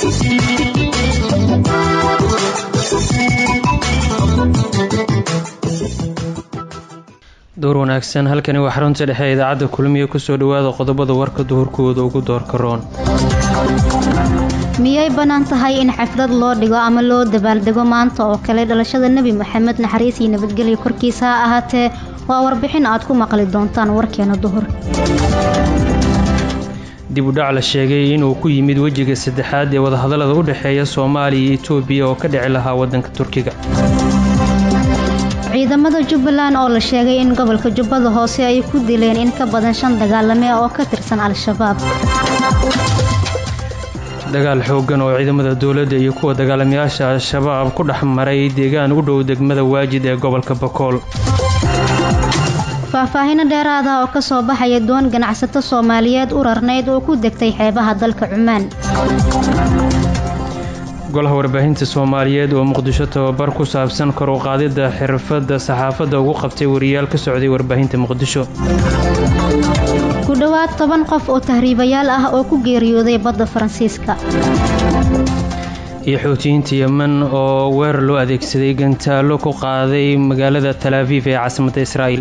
door wanaagsan halkani waa xarunta dhexe ee idaacadda kulmiye kusoo dhawaada qodobada warka duhurkooda ugu doorka roon miyay bannaan tahay in xaflad loo dhigo ama loo dabaaldego maanta oo kale dhalashada nebi moxamed naxariis iyo nabadgelyo korkiisa ha ahaatee waa warbixin aad ku maqli doontaan warkeena duhur dib u dhac la sheegay inuu ku yimid wejiga saddexaad ee wadahadallada u dhexeeya soomaaliya iyo etoobiya oo ka dhici lahaa waddanka turkiga ciidamada jubbaland oo la sheegay in gobolka jubbada hoose ay ku dileen in ka badan shan dagaalame oo ka tirsan al-shabaab dagaal xooggan oo ciidamada dowladda iyo kuwa dagaalamayaasha al-shabaab ku dhex maray deegaan u dhow degmada waajid ee gobolka bakool faahfaahino dheeraada oo ka soo baxaya doon ganacsato soomaaliyeed u rarnayd oo ku degtay xeebaha dalka cumaan golaha warbaahinta soomaaliyeed oo muqdisho tababar ku saabsan kor u qaadidda xirfadda saxaafadda ugu qabtay wariyaal ka socday warbaahinta muqdisho ku dhowaad toban qof oo tahriibayaal ah oo ku geeriyooday badda faransiiska iyo xoutiyiinta yemen oo weerar loo adeegsaday gantaallo ku qaaday magaalada talaafiif ee caasimadda israa'iil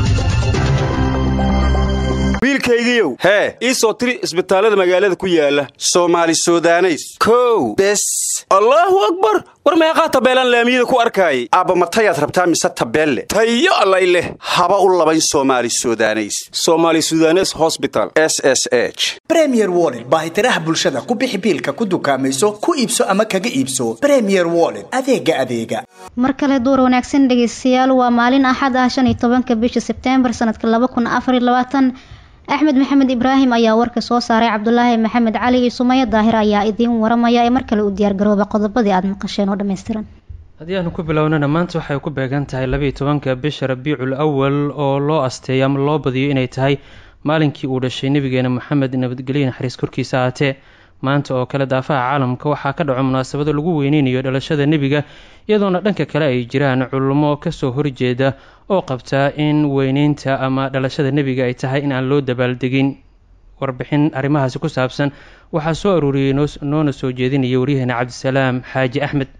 wiilkaygiiow hee ii soo tiri isbitaallada magaalada ku yaala soomaali sudaneys kow bes allaahu akbar war meeqaa tabeelaan laamiyada ku arkaayay aabba matayaad rabtaa mise tabeelle tayo allay leh haba u labayn soomaali sudaneys somaali sudanes hosbital s s h bremier woled baahitiraha bulshada ku bixi biilka ku dukaamayso ku iibso ama kaga iibso bremier woled adeega adeega mar kale duur wanaagsan dhegeystayaal waa maalin axad ah shan iyo tobanka bisha sebteembar sanadka laba kun afariyo labaatan axmed maxamed ibraahim ayaa warka soo saaray cabdulaahi maxamed cali iyo sumaya daahir ayaa idiin waramaya ee mar kale u diyaargarooba qodobadii aada maqasheen oo dhammaystiran haddii aanu ku bilownana maanta waxay ku beegan tahay labaiyo tobanka bisha rabiicul awal oo loo asteeyo ama loo badiyo inay tahay maalinkii uu dhashay nebigeena moxamed nabadgelyo naxariis korkiisa ahaatee maanta oo kale daafaha caalamka waxaa ka dhaco munaasabado lagu weyneynayo dhalashada nebiga iyadoona dhanka kale ay jiraan culummo kasoo horjeeda oo qabtaa in weyneynta ama dhalashada nebiga ay tahay in aan loo dabaaldegin warbixin arrimahaasi ku saabsan waxaa soo aruuriyey noona soo jeedinaya waryaheena cabdisalaam xaaji axmed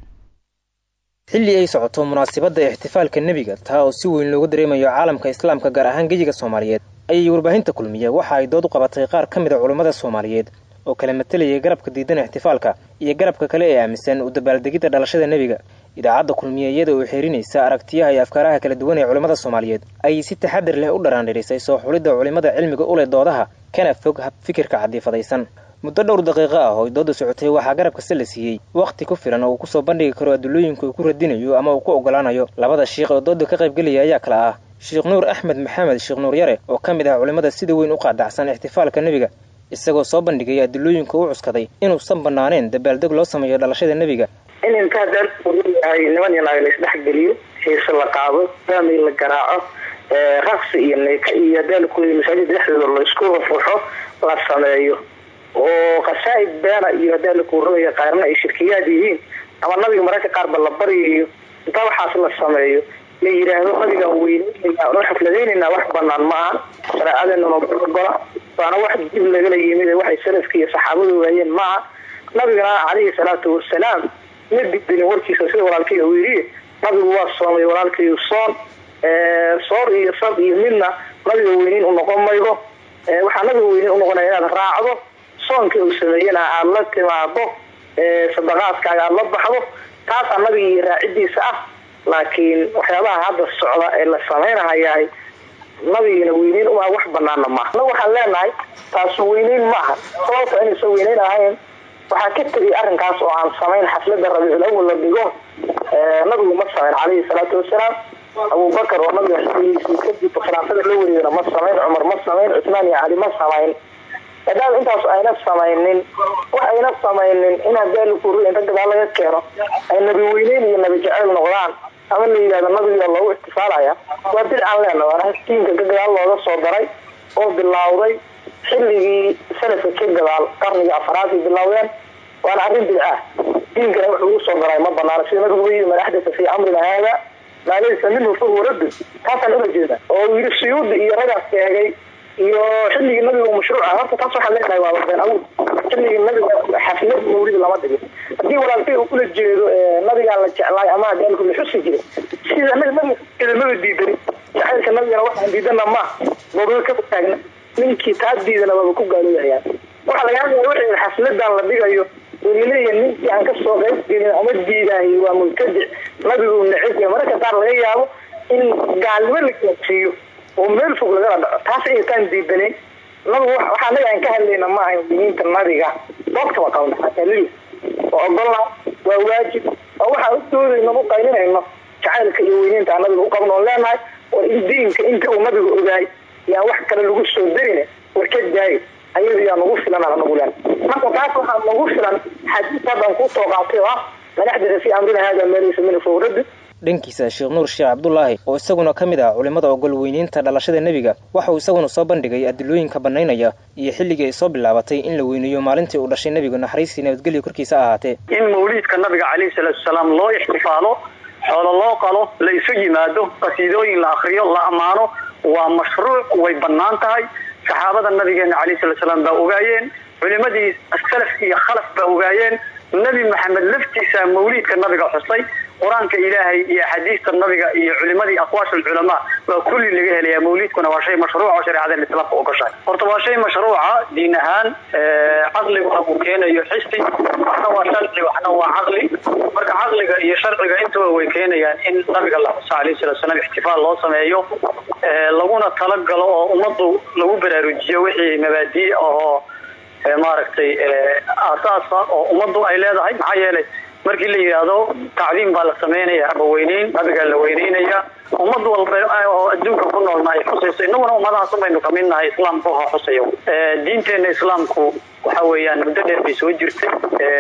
xilli ay socoto munaasabadda ixtifaalka nebiga taa oo si weyn loogu dareemayo caalamka islaamka gaar ahaan geyiga soomaaliyeed ayay warbaahinta kulmiya waxa ay dood u qabatay qaar ka mid a culummada soomaaliyeed oo kala matalayay garabka diidan ixtifaalka iyo garabka kale ee aaminsan u dabaaldegidda dhalashada nebiga idaacadda kulmiye iyada oo xeerinaysa aragtiyaha iyo afkaaraha kala duwan ee culimmada soomaaliyeed ayay si taxadar leh u dharaandhirisay soo xulidda culimmada cilmiga u leh doodaha kana fog habfikirka cadiifadaysan muddo dhowr daqiiqo ah oo dooda socotay waxaa garabka se la siiyey wakhti ku filan oo uu kusoo bandhigi karo adulooyinka uu ku radinayo ama uu ku ogolaanayo labada shiikh oo dooda ka qaybgelaya ayaa kala ah sheekh nuur axmed maxamed sheekh nuur yare oo ka mid ah culimmada sida weyn u qaadacsan ixtifaalka nebiga isagoo soo bandhigay adulooyinka u cuskaday inuusan bannaaneen dabaaldeg loo sameeyo dhalashada nebiga in intaa daaruyahay niman iyo naag la isdhexgeliyo xiise la qaado daamay la garaaco raqsi iyo neeka iyo daalkooda masaajida dhexdooda la isku rufuxo la sameeyo oo qasaa'id beena iyo hadaalku rogaya qaarna ay shirkiyaad yihiin ama nabiga mararka qaarba la baryayo intaa waxaas la sameeyo la yidhaahdo nabigaan weyneynayna noo xafladaynaynaa wax banaan ma aha shareecadeenana ogola waana wax dib lagala yimid waxay salafka iyo saxaabadu waayeen maaha nabigana calayhi salaatu wasalaam ma dibdinin warkiisa sida walaalkay uu yidhi nabigu waa soomay walaalkayu soon soor iyo sab iyo midna nabiga weyneyn u noqon maydo waxaa nabiga weyneyn unoqonaya inaad raacdo soonka uu sameeyena aada la timaado sadaqaadkaaga aada la baxdo taasaa nabiga iyo raacidiisa ah laakiin waxyaabaha hadda socda ee la samaynahayahay nabigina weyneyn uma wax banaana maaha na waxaan leenahay taasu weyneyn maaha sababta inaysan weyneyn ahayn waxaa ka tegay arrinkaas oo aan samayn xaflada rabiicul awal la dhigo nabigu ma samayn calayhi salaatu wasalaam abubakar oo nabiga xiligiisii kadib khilaafada la wareegana ma samayn cumar ma samayn cusmaan iyo cali ma samayn maadaama intaas ayna samaynin wax ayna samaynin in hadaalkuri inta gadaal laga keeno ay nabi weyneyn iyo nabi jaceyl noqdaan ama la yidhahdo nabiga loogu ixtifaalaya waa bidcaan leena waana diinka ka gadaal looga soo daray oo bilowday xilligii salafka ka gadaal qarniga afaraadii bilowdeen waana arrin bidca diinkana wax lagu soo daray ma banaana sida nabigu yii man axdasa fii amrina haada maa laysa minhu fahuwa raddun taasaan ula jeeda oo yidhi suyuudi iyo ragaas sheegay iyo xilligii nabigu mashruuca horta taas waxaan leenahay waa been abuur xilligii nabiga xaflad mawlid lama dhigin haddii walaalkay uu kula jeedo nabigaa la jeclaay ama daalku la xusi jiray sida nabiga idamada diidani jacaylka nabigana waxaan diidana ma mawlid ka taagna ninkii taa diidana waaba ku gaalooyayaan waxaa laga hadlaya wixii xafladan la dhigayo welileeya ninkii aan kasoo qayb gelin ama diidaahay waa mubtadic nabigu neceb yahay mararka qaar laga yaabo in gaalnimo la gaadsiiyo oo meel fog lagala dhaco taas aytaan diidanayn nabigu waxaa naga aan ka hadlayna ma ahayn diniinta nabiga doogta waa qabna xatalil oo ogolna waa waajib oo waxaan u doodayno u qaylinayno jacaylka iyo weyneynta aan nabiga u qabno oon leenahay war in diinka inta uu nabigu ogaay yaan wax kale lagu soo darine war ka daayo ayadu yaa nagu filan aan nagu leen marka taas waxaa nagu filan xadiis haddaan kusoo qaatay oo ah man axdada fii amrina hada ma laysa min fawradu dhankiisa sheekh nuur sheekh cabdulaahi oo isaguna ka mid ah culimmada ogol weyneynta dhalashada nebiga waxa uu isaguna soo bandhigay adilooyinka bannaynaya iyo xilligii ay soo bilaabatay in la weyneeyo maalintii uu dhashay nebigu naxariistii nabadgelyo korkiisa ahaatee in mawliidka nabiga calayhi salaatu wasalaam loo ixtifaalo xoolo loo qalo la isu yimaado qasiidooyin la akriyo la ammaano waa mashruuc way bannaan tahay saxaabada nabigeena calayhi salatu salaam baa ogaayeen culimadii salaf iyo khalaf baa ogaayeen nebi maxamed laftiisa mawliidka nabiga xusay qur-aanka ilaahay iyo axaadiista nabiga iyo culimadii aqwaash alculamaa waa kulli laga helaya mawliidkuna waa shay mashruuc oo shareecada islaamka ogoshahay horta waa shay mashruuca diin ahaan caqliguna uu keenayo xisi waxna waa sharci waxna waa caqli marka caqliga iyo sharciga intuba way keenayaan in nabiga la xuso alayhi salatu salaam ixtifaal loo sameeyo laguna talagalo oo ummadu lagu baraarujiyo wixii mabaadii oo maaragtay aasaasa oo ummaddu ay leedahay maxaa yeelay markii la yidhaahdo tacdiim baa la sameynaya ama weyneyn nabigaa la weyneynaya ummad walba oo adduunka ku noolna ay xusayso innaguna ummadahaas baynu kamid nahay islaamku ha xusayo diinteena islaamku waxa weeyaan muddo dheer bay soo jirtay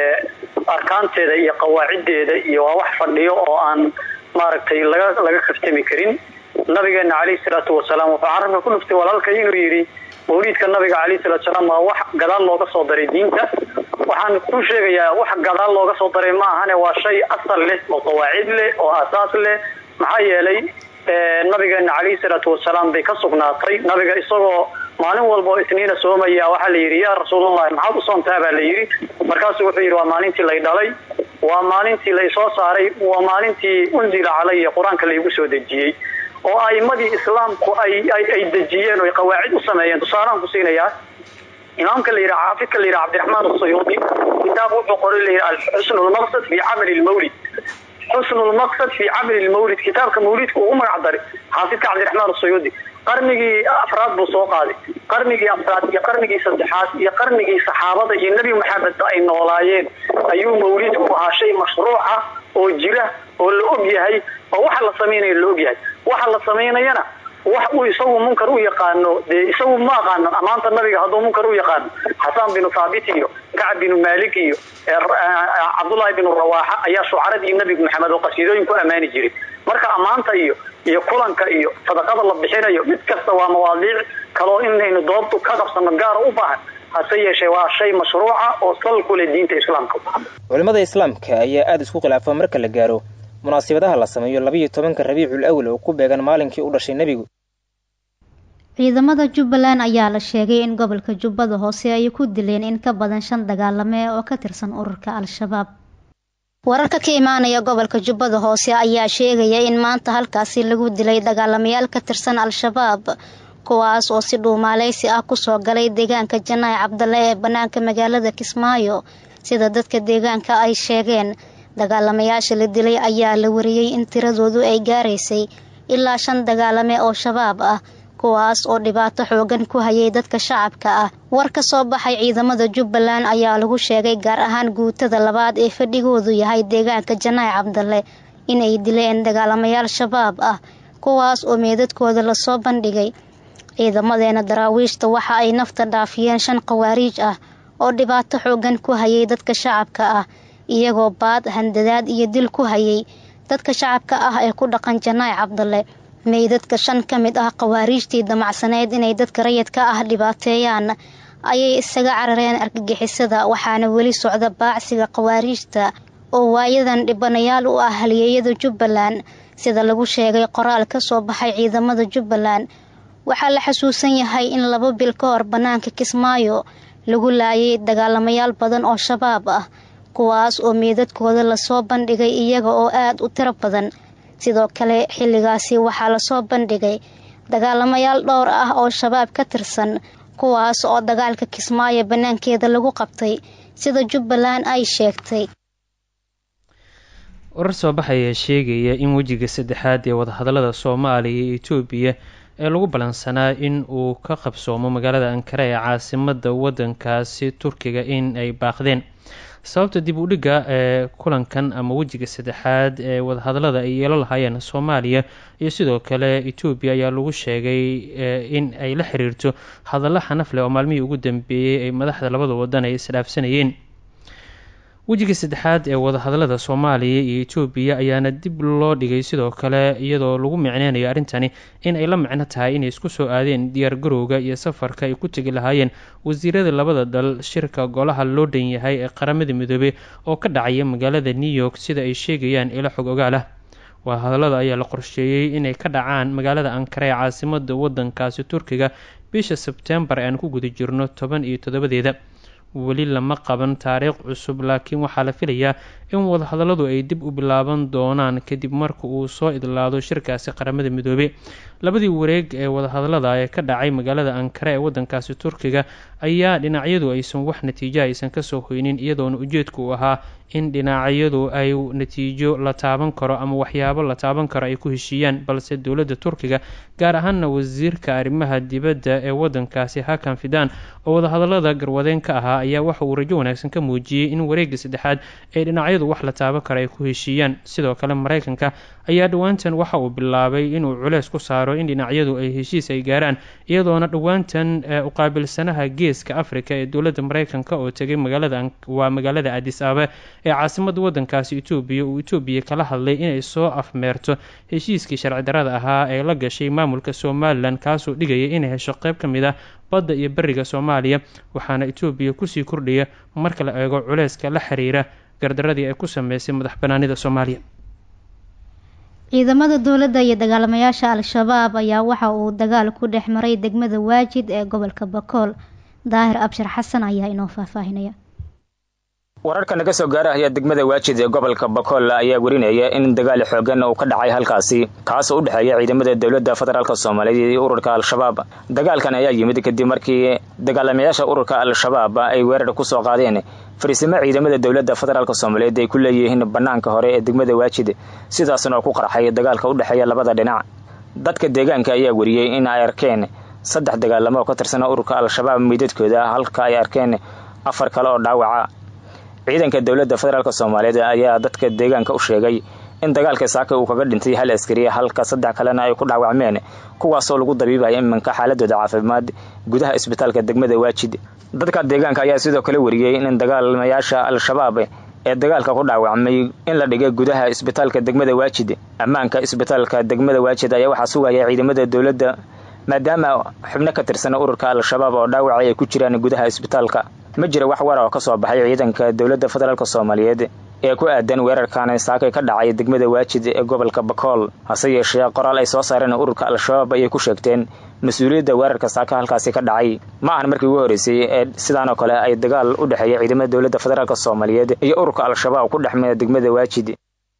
arkaanteeda iyo qawaaciddeeda iyo waa wax fadhiyo oo aan maaragtay laga laga kaftami karin nabigeena calayhi salaatu wasalaam wuxuu carabka ku dhuftay walaalka inuu yidhi mawliidka nabiga calayhi salatu salaam waa wax gadaal looga soo daray diinta waxaan ku sheegayaa wax gadaal looga soo daray ma ahane waa shay asal leh oo qawaacid leh oo aasaas leh maxaa yeelay nabigeena calayhi salaatu wasalaam bay ka sugnaatay nabiga isagoo maalin walba oo isniina soomaya waxaa la yidhi yaa rasuulallahi maxaad u soontaa baa la yidhi markaasuu wuxuu yidhi waa maalintii lay dhalay waa maalintii lay soo saaray waa maalintii unzila calaya qur-aanka laygu soo dejiyey oo aimadii islaamku ay ay dejiyeen oo qawaacid u sameeyeen tusaalaan ku siinayaa imaamka la yidhaha xaafidka la yidhaha cabdiraxmaan asuyuudi kitaab wuxuu qoray la yidhaha xusnu lmaqsad fi camali lmawlid xusnu lmaqsad fi camali lmawlid kitaabka mawlidka uu u magac daray xaafidka cabdiraxmaan asuyuudi qarnigii afraad buu soo qaaday qarnigii afraad iyo qarnigii saddexaad iyo qarnigii saxaabada iyo nebi maxamed ay noolaayeen ayuu mawlidku ahaa shay mashruuca oo jira oo la og yahay oo waxa la samaynayo la og yahay waxa la samaynayana wax uu isagu munkar u yaqaano dee isagu ma aqaano amaanta nabiga hadduu munkar u yaqaano xasaan binu thaabit iyo kacab binu maalik iyo cabdullaahi binu rawaaxa ayaa shucaradii nebigu maxamed oo qasiidooyin ku ammaani jiray marka ammaanta iyo iyo kulanka iyo sadaqada la bixinayo mid kasta waa mawaadiic kaloo inaynu doobtu ka qabsano gaara u baahan hase yeeshee waa shay mashruuca oo sal ku leh diinta islaamka culimmada islaamka ayaa aada isku khilaafa marka la gaaro munaasibadaha la sameeyo labayo tobanka rabiicul awal oo ku beegan maalinkii u dhashay nebigu ciidamada jubbaland ayaa la sheegay in gobolka jubbada hoose ay ku dileen in ka badan shan dagaalame oo ka tirsan ururka al-shabaab wararka ka imaanaya gobolka jubbada hoose ayaa sheegaya in maanta halkaasi lagu dilay dagaalamayaal ka tirsan al-shabaab kuwaas oo si dhuumaaleysi ah kusoo galay deegaanka janaahi cabdalle ee bannaanka magaalada kismaayo sida dadka deegaanka ay sheegeen dagaalamayaasha la dilay ayaa la wariyey in tiradoodu ay gaaraysay ilaa shan dagaalame oo shabaab ah kuwaas oo dhibaato xoogan ku hayay dadka shacabka ah war ka soo baxay ciidamada jubbaland ayaa lagu sheegay gaar ahaan guutada labaad ee fadhigoodu yahay deegaanka janaahi cabdalle inay dileen dagaalamayaal shabaab ah kuwaas oo meedadkooda lasoo bandhigay ciidamadeena daraawiishta waxa ay nafta dhaafiyeen shan khawaariij ah oo dhibaato xoogan ku hayay dadka shacabka ah iyagoo baad handadaad iyo dil ku hayay dadka shacabka ah ee ku dhaqan janaahi cabdalle meydadka shan ka mid ah khawaariijtii damacsaneyd inay dadka rayidka ah dhibaateeyaan ayay isaga carareen argagixisada waxaana weli socda baacsiga khawaariijta oo waayadan dhibanayaal u ah halyeeyada jubbaland sida lagu sheegay qoraal ka soo baxay ciidamada jubbaland waxaa la xasuusan yahay in laba bil ka hor bannaanka kismaayo lagu laayay dagaalamayaal badan oo shabaab ah kuwaas oo meedadkooda lasoo bandhigay iyaga oo aada u tiro badan sidoo kale xilligaasi waxaa lasoo bandhigay dagaalamayaal dhowr ah oo shabaab ka tirsan kuwaas oo dagaalka kismaayo bannaankeeda lagu qabtay sida jubbaland ay sheegtay warar soo baxaya sheegaya in wejiga saddexaad ee wadahadalada soomaaliya iyo etoobiya ee lagu ballansanaa in uu ka qabsoomo magaalada ankara ee caasimada wadankaasi turkiga in ay baaqdeen sababta dib u dhigga ee kulankan ama wejiga saddexaad ee wadahadalada ay yeelo lahaayeen soomaaliya iyo sidoo kale etoobiya ayaa lagu sheegay in ay la xiriirto hadallo xanaf leh oo maalmihii ugu dambeeyey ay madaxda labada wadan ay isdhaafsanayeen wejiga saddexaad ee wadahadalada soomaaliya iyo etoobiya ayaana dib loo dhigay sidoo kale iyadoo lagu micneynayo arrintani in ay la micno tahay inay isku soo aadeen diyaar garowga iyo safarka ay ku tegi lahaayeen wasiirada labada dal shirka golaha loo dhan yahay ee qaramada midoobey oo ka dhacaya magaalada new york sida ay sheegayaan ilo xog ogaal ah wadahadalada ayaa la qorsheeyey inay ka dhacaan magaalada ankara ee caasimada wadankaasi turkiga bisha sebtembar aan ku guda jirno toban iyo toddobadeeda weli lama qaban taariikh cusub laakiin waxaa la filayaa in wadahadalladu ay dib u bilaaban doonaan kadib marka uu soo idlaado shirkaasi qaramada midoobey labadii wareeg ee wadahadallada ee ka dhacay magaalada ankara ee wadankaasi turkiga ayaa dhinacyadu aysan wax natiijo aysan kasoo hoynin iyadoona ujeedku uu ahaa in dhinacyadu ay natiijo la taaban karo ama waxyaabo la taaban karo ay ku heshiiyaan balse dowladda turkiga gaar ahaana wasiirka arrimaha dibadda ee wadankaasi hakan fidan oo wadahadallada garwadeen ka ahaa ayaa waxa uu rajo wanaagsan ka muujiyey in wareegga saddexaad ee dhinacyadu wax la taaban karo ay ku heshiiyaan sidoo kale mareykanka ayaa dhowaantan waxa uu bilaabay inuu culeys ku saaro in dhinacyadu ay heshiis ay gaaraan iyadoona dhowaantan uqaabilsanaha geeska africa ee dowladda mareykanka oo tegay magaalada waa magaalada adis abe ee caasimada wadankaasi etoobiya uu etoobiya kala hadlay inay soo afmeerto heshiiskii sharci darada ahaa ee la gashay maamulka somalilan kaasoo dhigaya inay hesho qeyb ka mid ah badda iyo beriga soomaaliya waxaana etoobiya kusii kordhaya marka la eego culeyska la xiriira gardaradii ay ku sameysay madax banaanida soomaaliya ciidamada dowladda iyo dagaalamayaasha al-shabaab ayaa waxa uu dagaal ku dhex maray degmada waajid ee gobolka bakool daahir abshir xasan ayaa inoo faahfaahinaya wararka naga soo gaarahaya degmada waajid ee gobolka bakool ayaa werinaya in dagaal xoogan uu ka dhacay halkaasi kaasoo u dhexeeya ciidamada dowladda federaalk soomaaliyeed iyo ururka al-shabaab dagaalkan ayaa yimid kadib markii dagaalamayaasha ururka al-shabaab ay weerar ku soo qaadeen fariisimo ciidamada dowladda federaalk soomaaliyeed ay ku leeyihiin bannaanka hore ee degmada waajid sidaasna ku qarxay dagaalka u dhexeeya labada dhinac dadka deegaanka ayaa weriyey in ay arkeen saddex dagaalamo oo ka tirsan ururka al-shabaab meydadkooda halka ay arkeen afar kale oo dhaawaca ciidanka dowladda federaalk soomaaliyeed ayaa dadka deegaanka u sheegay in dagaalka saaka uu kaga dhintay hal askari halka saddex kalena ay ku dhaawacmeen kuwaasoo lagu dabiibaya iminka xaaladooda caafimaad gudaha isbitaalka degmada waajid dadka deegaanka ayaa sidoo kale wariyey in dagaalamayaasha al-shabaab ee dagaalka ku dhaawacmay in la dhigay gudaha isbitaalka degmada waajid ammaanka isbitaalka degmada waajid ayaa waxaa sugaya ciidamada dowladda maadaama xubno ka tirsan ururka al-shabaab oo dhaawacay ay ku jiraan gudaha isbitaalka ma jira wax war oo ka soo baxay ciidanka dowladda federaalk soomaaliyeed ee ku aadan weerarkan saakay ka dhacay degmada waajid ee gobolka bakool hase yeeshee qoraal ay soo saareen ururka al-shabaab ayay ku sheegteen mas-uuliyadda weerarka saaka halkaasi ka dhacay ma ahan markii ugu horreysay ee sidaan oo kale ay dagaal u dhexeeya ciidamada dowladda federaalk soomaaliyeed iyo ururka al-shabaab ku dhexmaya degmada waajid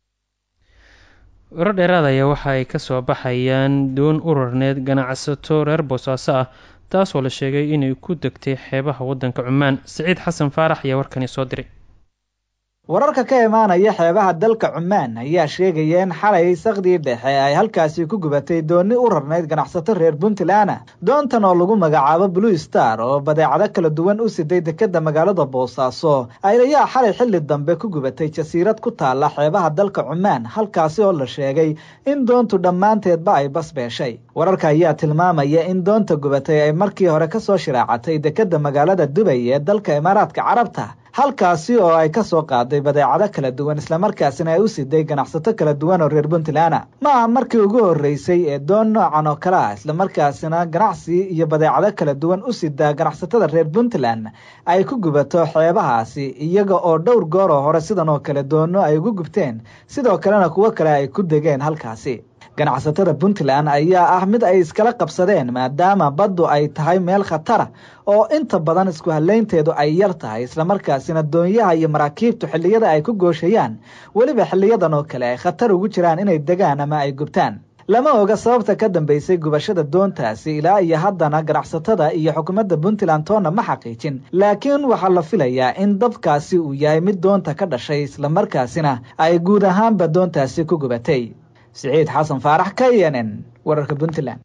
warar dheeraad ayaa waxa ay kasoo baxayaan doon ururneed ganacsato reer boosaaso ah taasoo la sheegay inay ku degtay xeebaha waddanka cumaan siciid xasan faarax ayaa warkani soo diray wararka ka imaanaya xeebaha dalka cumaan ayaa sheegaya in xalay sakdii dhexe ay halkaasi ku gubatay dooni u rarnayd ganacsato reer puntland doontan oo lagu magacaabo blue star oo badeecado kala duwan u siday dekeda magaalada boosaaso ayaa xalay xilli dambe ku gubatay jasiirad ku taala xeebaha dalka cumaan halkaasi oo la sheegay in doontu dhammaanteedba ay basbeeshay wararka ayaa tilmaamaya in doonta gubatay ay markii hore kasoo shiraacatay dekeda magaalada dubay ee dalka imaaraadka carabta halkaasi oo ay ka soo qaaday badeecado kala duwan islamarkaasina ay u siday ganacsato kala duwan oo reer puntland ma aha markii ugu horreysay ee doon noocan oo kale ah islamarkaasina ganacsi iyo badeecado kala duwan u sidaa ganacsatada reer puntland ay ku gubato xeebahaasi iyaga oo dhowr goor oo hore sidan oo kale doono ay ugu gubteen sidoo kalena kuwo kale ay ku degeen halkaasi ganacsatada puntland ayaa ah mid ay iskala qabsadeen maadaama baddu ay tahay meel khatara oo inta badan isku halaynteedu ay yar tahay islamarkaasina doonyaha iyo maraakiibtu xilliyada ay ku gooshayaan weliba xiliyadan oo kale ay khatar ugu jiraan inay degaan ama ay gubtaan lama oga sababta ka dambeysay gubashada doontaasi ilaa iyo haddana ganacsatada iyo xukuumadda puntland toonna ma xaqiijin laakiin waxaa la filayaa in dabkaasi uu yahay mid doonta ka dhashay islamarkaasina ay guud ahaanba doontaasi ku gubatay siciid xasan faarax k n n wararka puntland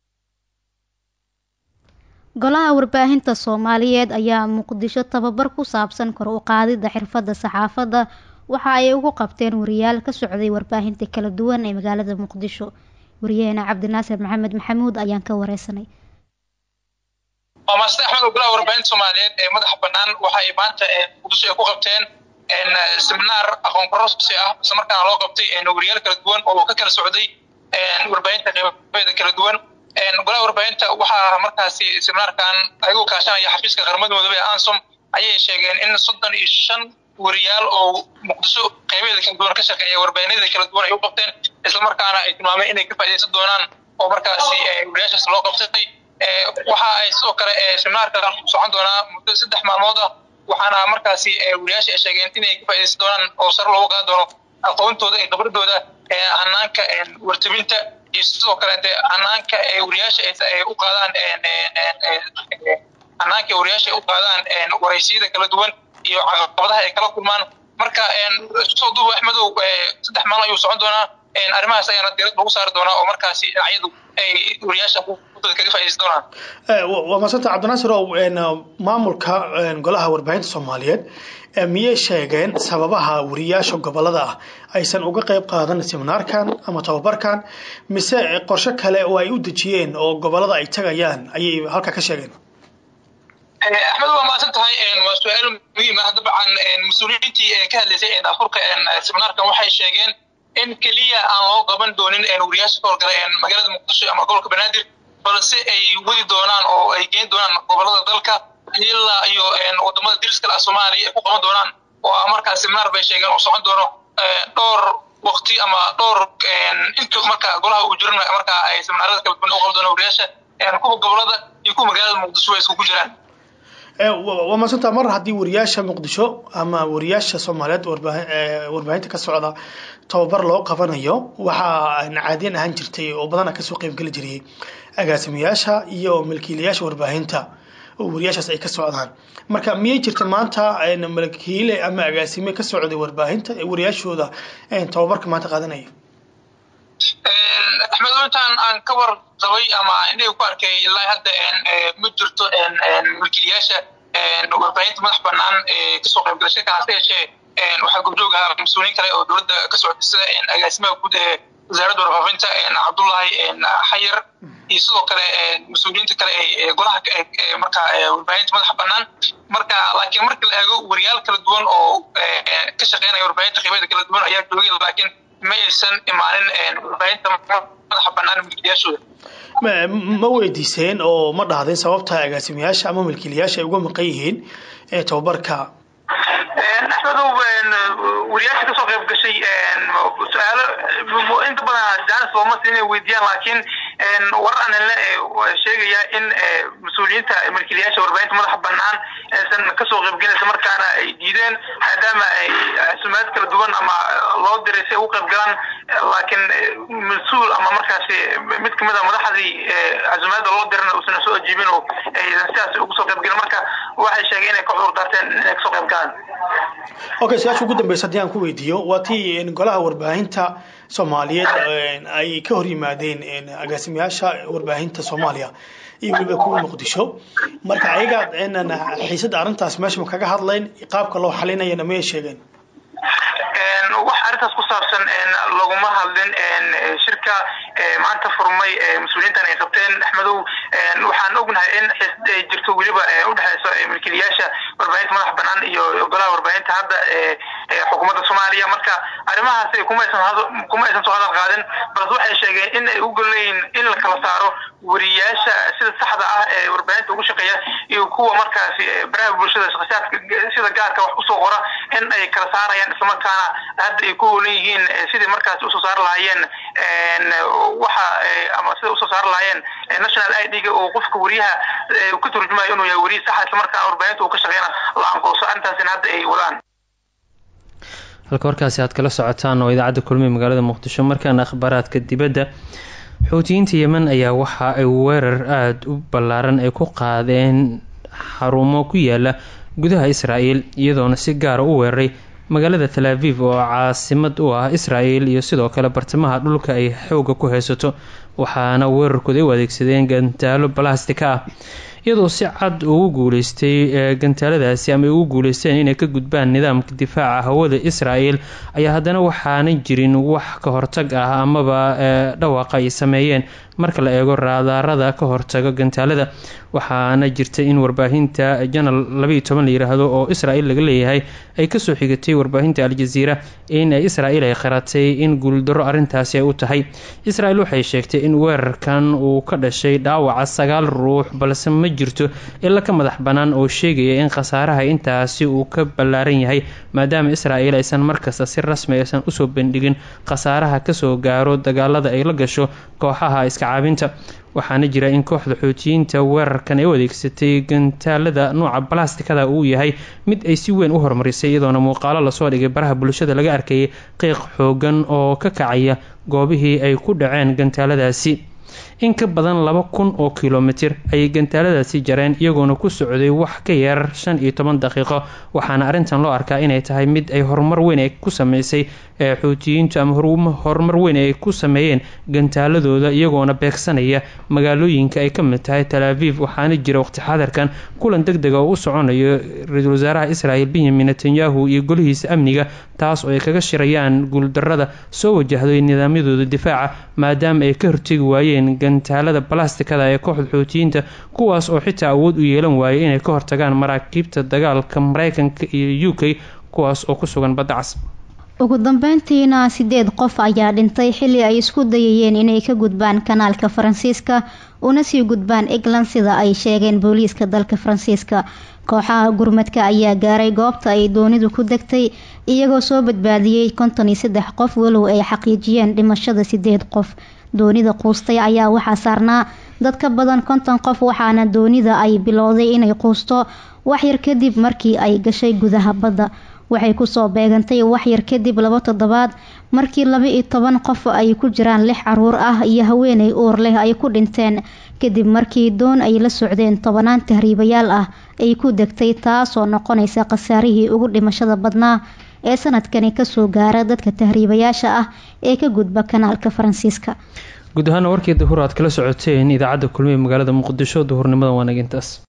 golaha warbaahinta soomaaliyeed ayaa muqdisho tababar ku saabsan kor u qaadida xirfadda saxaafadda waxa ay ugu qabteen wariyaal ka socday warbaahinta kala duwan ee magaalada muqdisho wariyaheena cabdinaasir maxamed maxamuud ayaan ka wareysanay waa maasida axmed oo golaha warbaahinta soomaaliyeed ee madaxa banaan waxa ay maanta muqdisho ay ku qabteen seminaar aqoon kororsi ah isla markaana loo qabtay wariyaal kala duwan oo ka kala socday warbaahinta qeybaheeda kala duwan golaha warbaahinta waxaa markaasi seminaarkan ayagoo kaashanaya xafiiska qaramada midoobey ee ansom ayay sheegeen in soddon iyo shan wariyaal oo muqdisho qeybaheeda kala duwan ka shaqeeya warbaahinada kala duwan ay u qabteen islamarkaana ay tilmaameen inay ka faaideysan doonaan oo markaasi wariyaashaas loo qabtay waxa ay sidoo kale seminaarka socon doonaa muddo saddex maalmood ah waxaana markaasi wariyaasha ay sheegeen inay ka faaideysan doonaan oo sare loogu qaadi doono aqoontooda iyo khibradooda hanaanka wartabinta iyo sidoo kale de hanaanka wariyaasha ay u qaadaan hanaanka wariyaasha ay u qaadaan waraysiyada kala duwan iyo caqabadaha ay kala kulmaan marka soo duuba axmedow saddex maalin ayuu socon doonaa arrimahaas ayaana diirad lagu saari doonaa oo markaasi dhinacyadu ay wariyaasha kaga faaideysan doonaan waa maasanta cabdinaasir ow maamulka golaha warbaahinta soomaaliyeed miyay sheegeen sababaha wariyaasha gobolada ah aysan uga qayb qaadan seminaarkan ama tababarkan mise qorshe kale oo ay u dejiyeen oo gobolada ay tagayaan ayay halka ka sheegeen axmed waa maasan tahay waa su-aal muhiim ah dabcan mas-uuliyiintii ka hadlaysay afurka seminaarkan waxay sheegeen in keliya aan loo qaban doonin wariyaasha ka howlgala magaalada muqdisho ama gobolka banaadir balse ay wadi doonaan oo ay geen doonaan gobolada dalka ilaa iyo wadamada diriska ah soomaaliya ay ku qaban doonaan oo markaa seminaar bay sheegeen oo socon doono dhowr waqti ama dhowr inta marka golaha uu jirin markaa ay seminaarada kala duwan u qaban doonaan wariyaasha kuwa gobolada iyo kuwa magaalada muqdisho ay iskugu jiraan waa maasanta mar haddii wariyaasha muqdisho ama wariyaasha soomaaliyeed warbaahinta ka socda tababar loo qabanayo waxaa caadiyan ahaan jirtay oo badana kasoo qeybgeli jiriyey agaasimayaasha iyo milkiilayaasha warbaahinta oo wariyaashaas ay ka socdaan marka miyay jirta maanta milkiile ama agaasime ka socday warbaahinta ee wariyaashooda tababarka maanta qaadanaya axmed intaan aan ka war qabay ama indhaga ku arkay ilaa hadda ma jirto milkiilayaasha warbaahinta madax banaan ee kasoo qaybgala shirka hase yeeshee waxaa gobjoog ahaa mas-uuliyiin kale oo dowladda ka socda sida agaasimaha guud ee wasaaradda warfaafinta cabdullahi xayar iyo sidoo kale mas-uuliyiinta kale ee golaha marka warbaahinta madaxa banaan marka laakiin marka la eego wariyaal kala duwan oo ka shaqeynaya warbaahinta qeybeeda kala duwan ayaa joogay laakiin ma aysan imaanin warbaahinta madaxa banaan milkiilayaashooda ma weydiiseen oo ma dhahdeen sababta agaasimayaasha ama milkiilayaasha ay uga maqan yihiin tababarka axmedow wariyaasha kasoo qayb gashay su-aalo inta badan jaanis looma siin inay weydiiyaan laakiin warar anile sheegaya in mas-uuliyiinta milkiilayaasha warbaahinta madaxa banaan aysan kasoo qaybgelaysa markaana ay diideen maadaama ay casumaad kala duwan ama loo diray si ay u qayb galaan laakiin mas-uul ama markaasi mid kamid a madaxdii casumaada loo dirana uusan soo ajiibin oo aysan sidaas ugu soo qaybgelin marka waxay sheegeen inay ka cudur daarteen inay kasoo qayb galaan okay su-aasha ugu dambeysa haddii aan ku weydiiyo waa tii golaha warbaahinta soomaaliyeed ay ka hor yimaadeen agaasimayaasha warbaahinta soomaaliya iyo weliba kuwa muqdisho marka ayaga xiisadda arrintaas meesha ma kaga hadlayn qaabka loo xalinayana mayay sheegeen wax arrintaas ku saabsan laguma hadlin shirka maanta furmay mas-uuliyiintan ay qabteen axmedow waxaan ognahay in xiisad ay jirto weliba udhexeyso milkiilayaasha warbaahinta madax banaan iyo golaha warbaahinta hadda xukuumadda soomaaliya marka arrimahaas kuma aysan kuma aysan soo hadal qaadin balse waxay sheegeen in ay u golleeyiin in la kala saaro wariyaasha sida saxda ah ee warbaahinta ugu shaqeeya iyo kuwa markaasi baraha bulshada shaqsiyaadka sida gaarka wax usoo qora in ay kala saarayaan islamarkaana hadda ay ku hoolan yihiin sidii markaas usoo saari lahaayeen waxa ama sida usoo saari lahaayeen national i d-ga oo qofka wariyaha ka turjumayo inuu yahay wariye saxa islamarkaana warbaahinta uu ka shaqeyna la anqooso arrintaasina hadda ay wadaan halka warkaasi aad kala socotaan oo idaacadda kulmiye magaalada muqdisho markaana akhbaaraadka dibadda xoutiyiinta yemen ayaa waxa ay weerar aada u ballaaran ay ku qaadeen xarumo ku yaala gudaha israel iyadoona si gaara u weeraray magaalada tal aviv oo caasimad u ah israel iyo sidoo kale bartamaha dhulka ay xooga ku haysato waxaana weerarkooda ay u adeegsadeen gantaalo balastika ah iyadoo si cad ugu guuleystay gantaaladaasi ama ay ugu guuleysteen inay ka gudbaan nidaamka difaaca hawada israel ayaa haddana waxaana jirin wax ka hortag ah amaba dhawaaqa ay sameeyeen marka la eego raadaarada ka hortaga gantaalada waxaana jirta in warbaahinta janal labaiyo toban la yiraahdo oo israel laga leeyahay ay kasoo xigatay warbaahinta al-jaziira in israel ay qaratay in guuldaro arrintaasi ay u tahay israel waxay sheegtay in weerarkan uu ka dhashay dhaawaca sagaal ruux balse ma jirto ila ka madax bannaan oo sheegaya in khasaaraha intaasi uu ka ballaaran yahay maadaama israel aysan markasta si rasmi aysan usoo bandhigin khasaaraha kasoo gaaro dagaalada ay la gasho kooxaha iska caabinta waxaana jira in kooxda xoojiyiinta weerarkan ay u adeegsatay gantaalada nuuca balastikada uu yahay mid ay si weyn u horumarisay iyadoona muuqaalo lasoo dhigay baraha bulshada laga arkayay qiiq xoogan oo ka kacaya goobihii ay ku dhaceen gantaaladaasi in ka badan laba kun oo kilomitir ayay gantaaladaasi jareen iyagoona ku socday wax ka yar shan iyo toban daqiiqo waxaana arrintan loo arkaa inay tahay mid ay horumar weyn ay ku sameysay xuutiyiintu ama horumar weyn ay ku sameeyeen gantaaladooda iyagoona beegsanaya magaalooyinka ay ka mid tahay tal aviv waxaana jira waqti xadarkan kulan deg dega oo u soconayo ra-iisul wasaaraha israel benyamin netanyahu iyo golihiisa amniga taas oo ay kaga shirayaan guuldarada soo wajahday nidaamyadooda difaaca maadaama ay ka hortegi waayeen gantaalada balastikada ee kooxda xootiyiinta kuwaas oo xitaa awood u yeelan waayay inay ka hortagaan maraakiibta dagaalka mareykanka iyo u k kuwaas oo ku sugan badda cas ugu dambeyntiina sideed qof ayaa dhintay xilli ay isku dayayeen inay ka gudbaan kanaalka faransiiska una sii gudbaan england sida ay sheegeen booliiska dalka faransiiska kooxaha gurmadka ayaa gaaray goobta ay doonidu ku degtay iyagoo soo badbaadiyey konton iyo saddex qof walow ay xaqiijiyeen dhimashada sideed qof doonida quustay ayaa waxaa saarnaa dad ka badan konton qof waxaana doonida ay bilowday inay quusto waxyar kadib markii ay gashay gudaha badda waxay kusoo beegantay waxyar kadib laba toddobaad markii laba iyo toban qof ay ku jiraan lix caruur ah iyo haweenay uur leh ay ku dhinteen kadib markii doon ay la socdeen tobanaan tahriibayaal ah ay ku degtay taasoo noqonaysa khasaarihii ugu dhimashada badnaa ee sanadkani kasoo gaara dadka tahriibayaasha ah ee ka gudba kanaalka faransiiska guud ahaana warkii duhur aad kala socoteen idaacadda kulmiye magaalada muqdisho duhurnimada waanagintaas